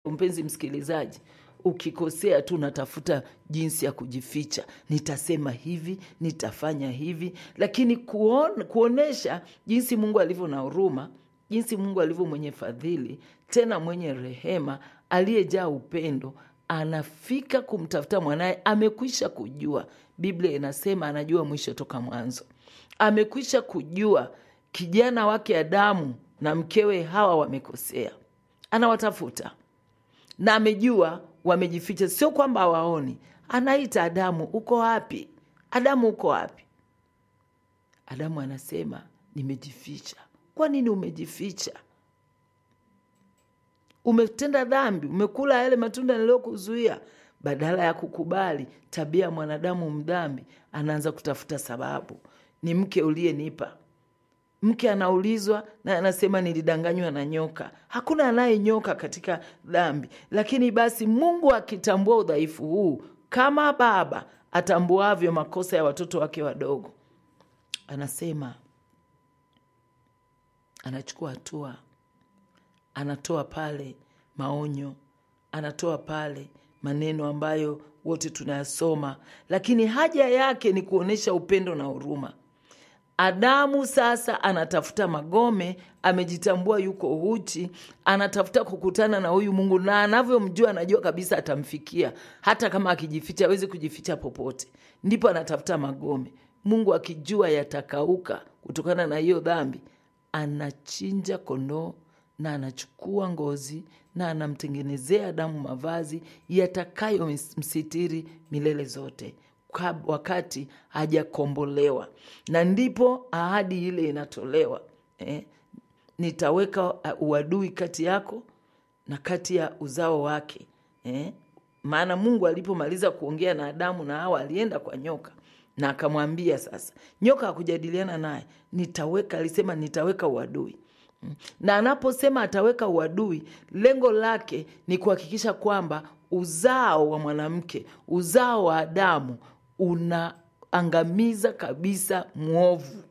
mpenzi msikilizaji ukikosea tu unatafuta jinsi ya kujificha nitasema hivi nitafanya hivi lakini kuon, kuonesha jinsi mungu alivyo na huruma jinsi mungu alivyo mwenye fadhili tena mwenye rehema aliyejaa upendo anafika kumtafuta mwanaye amekwisha kujua biblia inasema anajua mwisho toka mwanzo amekwisha kujua kijana wake adamu na mkewe hawa wamekosea anawatafuta na amejua wamejificha sio kwamba hawaoni anaita adamu uko wapi adamu uko wapi adamu anasema nimejificha kwa nini umejificha umetenda dhambi umekula yale matunda niliyokuzuia badala ya kukubali tabia ya mwanadamu mdhambi anaanza kutafuta sababu ni mke uliyenipa mke anaulizwa na anasema nilidanganywa na nyoka hakuna anayenyoka katika dhambi lakini basi mungu akitambua udhaifu huu kama baba atambuavyo makosa ya watoto wake wadogo anasema anachukua hatua anatoa pale maonyo anatoa pale maneno ambayo wote tunayasoma lakini haja yake ni kuonyesha upendo na huruma adamu sasa anatafuta magome amejitambua yuko uchi anatafuta kukutana na huyu mungu na anavyomjua anajua kabisa atamfikia hata kama akijificha awezi kujificha popote ndipo anatafuta magome mungu akijua yatakauka kutokana na hiyo dhambi anachinja kondoo na anachukua ngozi na anamtengenezea Adamu mavazi yatakayomsitiri milele zote kab- wakati hajakombolewa, na ndipo ahadi ile inatolewa eh, nitaweka uh, uadui kati yako na kati ya uzao wake eh? Maana Mungu alipomaliza kuongea na Adamu na Hawa alienda kwa nyoka na akamwambia sasa, nyoka hakujadiliana naye, nitaweka, alisema nitaweka uadui Mm. na anaposema ataweka uadui, lengo lake ni kuhakikisha kwamba uzao wa mwanamke, uzao wa Adamu unaangamiza kabisa mwovu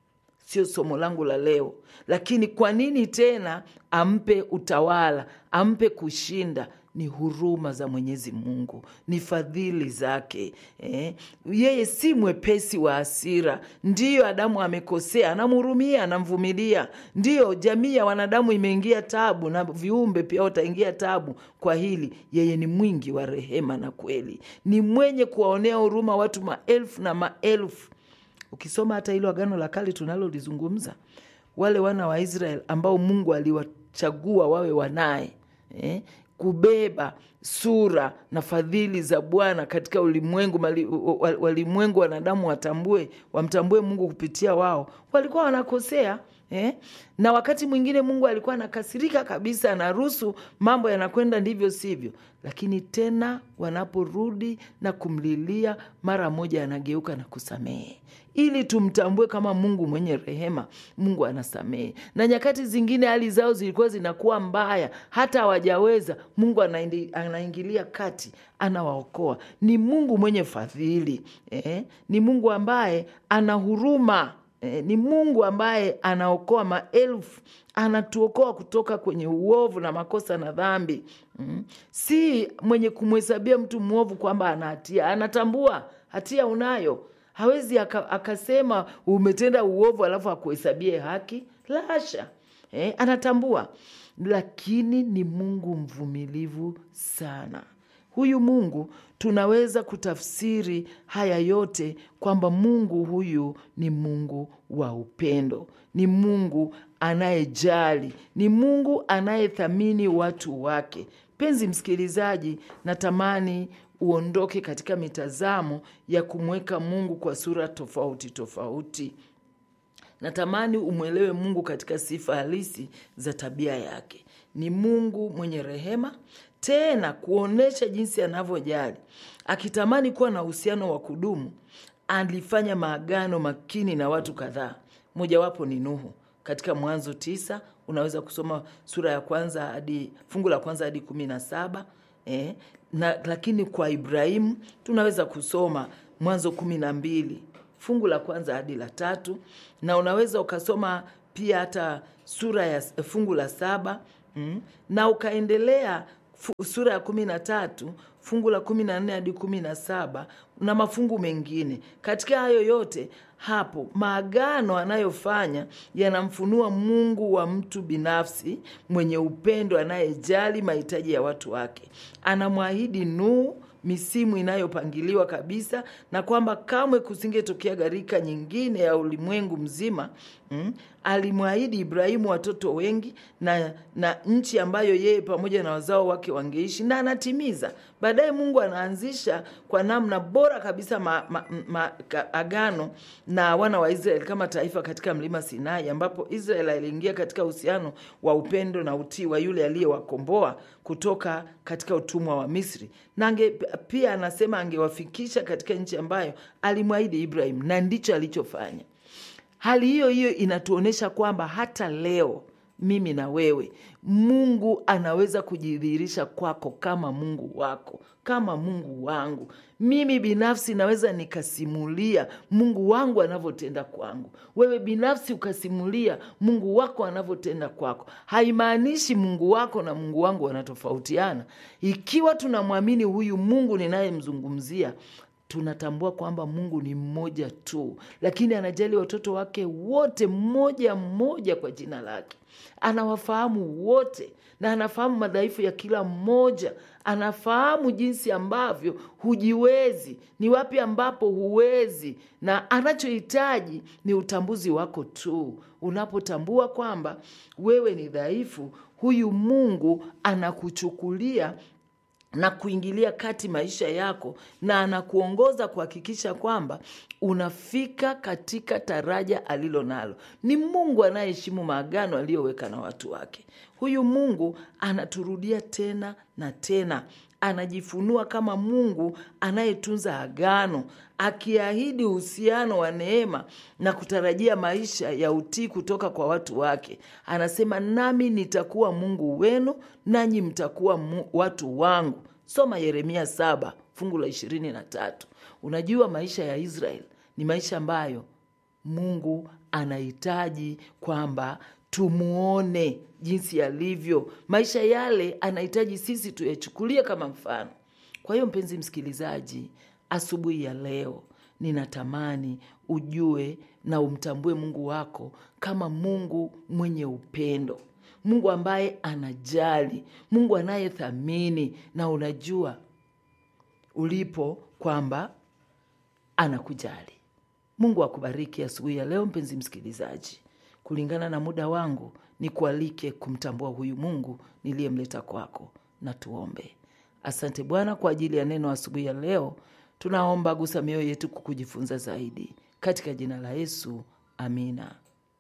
sio somo langu la leo, lakini kwa nini tena ampe utawala, ampe kushinda? Ni huruma za Mwenyezi Mungu, ni fadhili zake eh. Yeye si mwepesi wa hasira. Ndiyo Adamu amekosea, anamhurumia, anamvumilia. Ndiyo jamii ya wanadamu imeingia tabu, na viumbe pia wataingia tabu kwa hili. Yeye ni mwingi wa rehema na kweli, ni mwenye kuwaonea huruma watu maelfu na maelfu Ukisoma hata hilo Agano la Kale tunalolizungumza, wale wana wa Israeli ambao Mungu aliwachagua wawe wanaye eh, kubeba sura na fadhili za Bwana katika ulimwengu, mali- wa- walimwengu wanadamu watambue, wamtambue Mungu kupitia wao, walikuwa wanakosea eh? na wakati mwingine Mungu alikuwa anakasirika kabisa, anaruhusu mambo yanakwenda ndivyo sivyo, lakini tena wanaporudi na kumlilia, mara moja anageuka na kusamehe ili tumtambue kama Mungu mwenye rehema. Mungu anasamehe, na nyakati zingine hali zao zilikuwa zinakuwa mbaya, hata hawajaweza. Mungu anaindi- anaingilia kati, anawaokoa. Ni Mungu mwenye fadhili eh? Ni Mungu ambaye ana huruma eh? Ni Mungu ambaye anaokoa maelfu, anatuokoa kutoka kwenye uovu na makosa na dhambi mm. Si mwenye kumhesabia mtu mwovu kwamba ana hatia, anatambua hatia unayo hawezi aka, akasema umetenda uovu alafu akuhesabie haki la hasha eh, anatambua lakini ni mungu mvumilivu sana huyu mungu tunaweza kutafsiri haya yote kwamba mungu huyu ni mungu wa upendo ni mungu anayejali ni mungu anayethamini watu wake penzi msikilizaji natamani uondoke katika mitazamo ya kumweka mungu kwa sura tofauti tofauti natamani umwelewe mungu katika sifa halisi za tabia yake ni mungu mwenye rehema tena kuonyesha jinsi anavyojali akitamani kuwa na uhusiano wa kudumu alifanya maagano makini na watu kadhaa mojawapo ni nuhu katika mwanzo tisa unaweza kusoma sura ya kwanza hadi fungu la kwanza hadi kumi na saba eh, na lakini kwa ibrahimu tunaweza kusoma mwanzo kumi na mbili fungu la kwanza hadi la tatu na unaweza ukasoma pia hata sura ya fungu la saba mm, na ukaendelea fu- sura ya kumi na tatu fungu la kumi na nne hadi kumi na saba na mafungu mengine. Katika hayo yote hapo maagano anayofanya yanamfunua Mungu wa mtu binafsi mwenye upendo, anayejali mahitaji ya watu wake. Anamwahidi Nuhu misimu inayopangiliwa kabisa na kwamba kamwe kusingetokea gharika nyingine ya ulimwengu mzima mm. Alimwahidi Ibrahimu watoto wengi na, na nchi ambayo yeye pamoja na wazao wake wangeishi na anatimiza. Baadaye Mungu anaanzisha kwa namna bora kabisa ma, ma, ma, ka, agano na wana wa Israeli kama taifa katika mlima Sinai, ambapo Israeli aliingia katika uhusiano wa upendo na utii wa yule aliyewakomboa kutoka katika utumwa wa Misri, na ange, pia anasema angewafikisha katika nchi ambayo alimwahidi Ibrahim, na ndicho alichofanya. Hali hiyo hiyo inatuonyesha kwamba hata leo mimi na wewe, Mungu anaweza kujidhihirisha kwako kama Mungu wako, kama Mungu wangu. Mimi binafsi naweza nikasimulia Mungu wangu anavyotenda kwangu, wewe binafsi ukasimulia Mungu wako anavyotenda kwako. Haimaanishi Mungu wako na Mungu wangu wanatofautiana. Ikiwa tunamwamini huyu Mungu ninayemzungumzia tunatambua kwamba Mungu ni mmoja tu, lakini anajali watoto wake wote mmoja mmoja kwa jina lake. Anawafahamu wote na anafahamu madhaifu ya kila mmoja. Anafahamu jinsi ambavyo hujiwezi, ni wapi ambapo huwezi, na anachohitaji ni utambuzi wako tu. Unapotambua kwamba wewe ni dhaifu, huyu Mungu anakuchukulia na kuingilia kati maisha yako na anakuongoza kuhakikisha kwamba unafika katika taraja alilo nalo. Ni Mungu anayeheshimu maagano aliyoweka na watu wake. Huyu Mungu anaturudia tena na tena, anajifunua kama Mungu anayetunza agano, akiahidi uhusiano wa neema na kutarajia maisha ya utii kutoka kwa watu wake. Anasema, nami nitakuwa Mungu wenu, nanyi mtakuwa mu, watu wangu. Soma Yeremia saba fungu la ishirini na tatu. Unajua maisha ya Israel ni maisha ambayo Mungu anahitaji kwamba tumuone jinsi yalivyo. Maisha yale anahitaji sisi tuyachukulie kama mfano. Kwa hiyo, mpenzi msikilizaji, asubuhi ya leo ninatamani ujue na umtambue Mungu wako kama Mungu mwenye upendo, Mungu ambaye anajali, Mungu anayethamini, na unajua ulipo kwamba anakujali. Mungu akubariki asubuhi ya leo, mpenzi msikilizaji. Kulingana na muda wangu, ni kualike kumtambua huyu Mungu niliyemleta kwako, na tuombe. Asante Bwana kwa ajili ya neno asubuhi ya leo. Tunaomba gusa mioyo yetu kukujifunza zaidi, katika jina la Yesu, amina.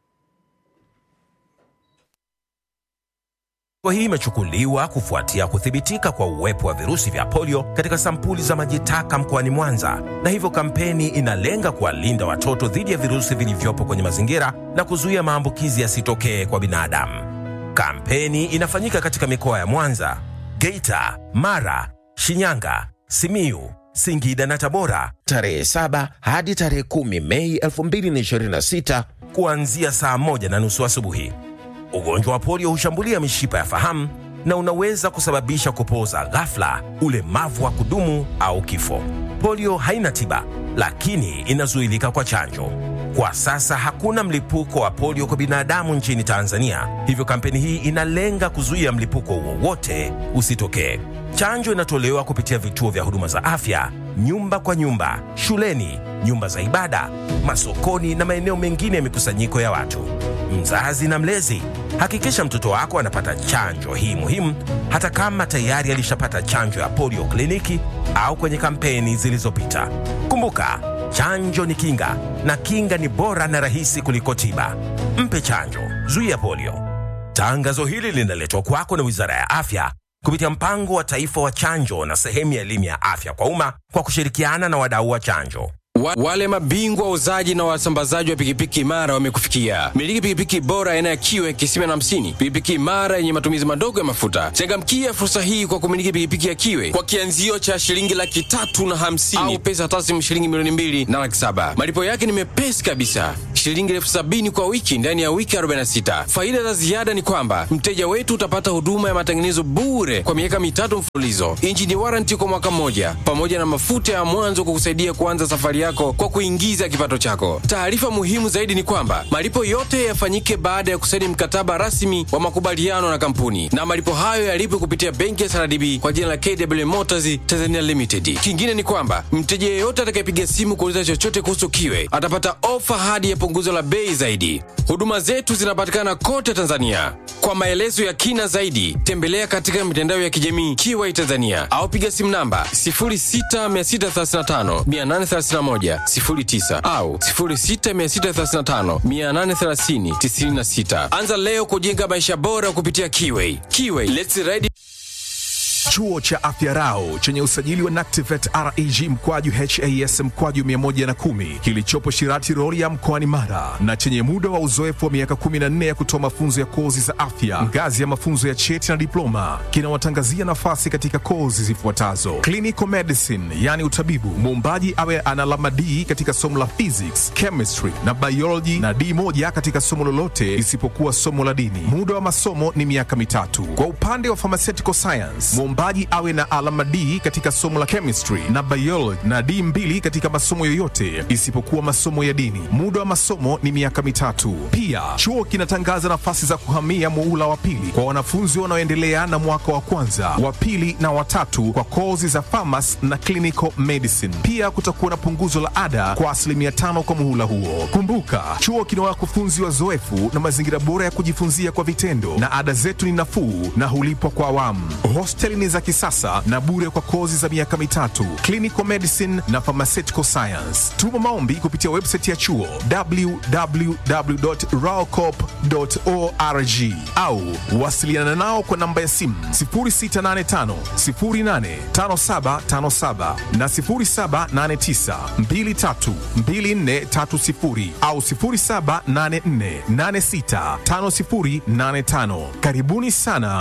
Hatua hii imechukuliwa kufuatia kuthibitika kwa uwepo wa virusi vya polio katika sampuli za maji taka mkoani Mwanza, na hivyo kampeni inalenga kuwalinda watoto dhidi ya virusi vilivyopo kwenye mazingira na kuzuia maambukizi yasitokee kwa binadamu. Kampeni inafanyika katika mikoa ya Mwanza, Geita, Mara, Shinyanga, Simiyu, Singida na Tabora tarehe 7 hadi tarehe 10 Mei 2026 kuanzia saa moja na nusu asubuhi. Ugonjwa wa polio hushambulia mishipa ya fahamu na unaweza kusababisha kupooza ghafla, ulemavu wa kudumu au kifo. Polio haina tiba, lakini inazuilika kwa chanjo. Kwa sasa hakuna mlipuko wa polio kwa binadamu nchini Tanzania, hivyo kampeni hii inalenga kuzuia mlipuko wowote usitokee. Chanjo inatolewa kupitia vituo vya huduma za afya, nyumba kwa nyumba, shuleni, nyumba za ibada, masokoni na maeneo mengine ya mikusanyiko ya watu. Mzazi na mlezi, hakikisha mtoto wako anapata chanjo hii muhimu, hata kama tayari alishapata chanjo ya polio kliniki au kwenye kampeni zilizopita. Kumbuka, chanjo ni kinga na kinga ni bora na rahisi kuliko tiba. Mpe chanjo, zuia polio. Tangazo hili linaletwa kwako na Wizara ya Afya kupitia mpango wa taifa wa chanjo na sehemu ya elimu ya afya kwa umma kwa kushirikiana na wadau wa chanjo. Wa, wale mabingwa wauzaji na wasambazaji wa pikipiki imara wamekufikia. Miliki pikipiki bora aina ya kiwe kisima na hamsini, pikipiki imara yenye matumizi madogo ya mafuta. Changamkia fursa hii kwa kumiliki pikipiki ya kiwe kwa kianzio cha shilingi laki tatu na hamsini au pesa taslimu shilingi milioni mbili na laki saba. Malipo yake ni mepesi kabisa, shilingi elfu sabini kwa wiki ndani ya wiki 46. Faida za ziada ni kwamba mteja wetu utapata huduma ya matengenezo bure kwa miaka mitatu mfululizo, injini waranti kwa mwaka mmoja, pamoja na mafuta ya mwanzo kukusaidia kuanza safari yako kwa kuingiza kipato chako. Taarifa muhimu zaidi ni kwamba malipo yote yafanyike baada ya kusaini mkataba rasmi wa makubaliano na kampuni, na malipo hayo yalipwe kupitia benki ya CRDB kwa jina la KW Motors Tanzania Limited. Kingine ni kwamba mteja yeyote atakayepiga simu kuuliza chochote kuhusu Kiwe atapata ofa hadi ya punguzo la bei zaidi. Huduma zetu zinapatikana kote Tanzania. Kwa maelezo ya kina zaidi, tembelea katika mitandao ya kijamii Kiwai Tanzania au piga simu namba 0663583109 au 0663583096. Anza leo kujenga maisha bora kupitia Kiwai. Kiwai, let's ride Chuo cha Afya Rau chenye usajili wa NACTIVET REG mkwaju HAS mkwaju 110 kilichopo Shirati Rorya mkoani Mara na chenye muda wa uzoefu wa miaka 14 ya kutoa mafunzo ya kozi za afya ngazi ya mafunzo ya cheti na diploma kinawatangazia nafasi katika kozi zifuatazo: clinical medicine, yani utabibu, muombaji awe ana alama D katika somo la physics, chemistry na biology na D moja katika somo lolote isipokuwa somo la dini. Muda wa masomo ni miaka mitatu. Kwa upande wa pharmaceutical science, mwombaji awe na alama D katika somo la chemistry na biology na D mbili katika masomo yoyote isipokuwa masomo ya dini. Muda wa masomo ni miaka mitatu. Pia chuo kinatangaza nafasi za kuhamia muula wa pili kwa wanafunzi wanaoendelea na mwaka wa kwanza, wa pili na watatu kwa kozi za pharmacy na clinical medicine. Pia kutakuwa na punguzo la ada kwa asilimia tano kwa muhula huo. Kumbuka, chuo kina wakufunzi wazoefu na mazingira bora ya kujifunzia kwa vitendo, na ada zetu ni nafuu na hulipwa kwa awamu. Hosteli ni za kisasa na bure kwa kozi za miaka mitatu, clinical medicine na pharmaceutical science. Tuma maombi kupitia website ya chuo www.raocop.org au wasiliana nao kwa namba ya simu 0685 085757 na 0789 232430 au 0784 865085. Karibuni sana